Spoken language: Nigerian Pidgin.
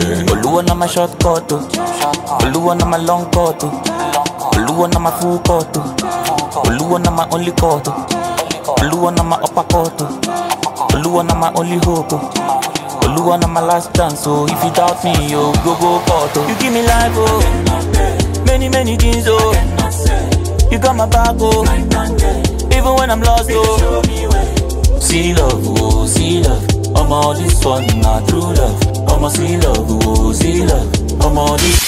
Oluwa na my short cut, oh. Oluwa na my long cut, oh. Oluwa na my full cut, oh. Oluwa na my only cut, oh. Oluwa na my upper cut, oh. Oluwa na my only hope, oh. Oluwa na my last chance, oh. If you doubt me, yo, go go cut, oh. You give me life, oh. Many many things, oh. You got my back, oh. Even when I'm lost, oh. See love, oh, see love. I'm all this one, not true love. I'm a see love, oh, see love. I'm all this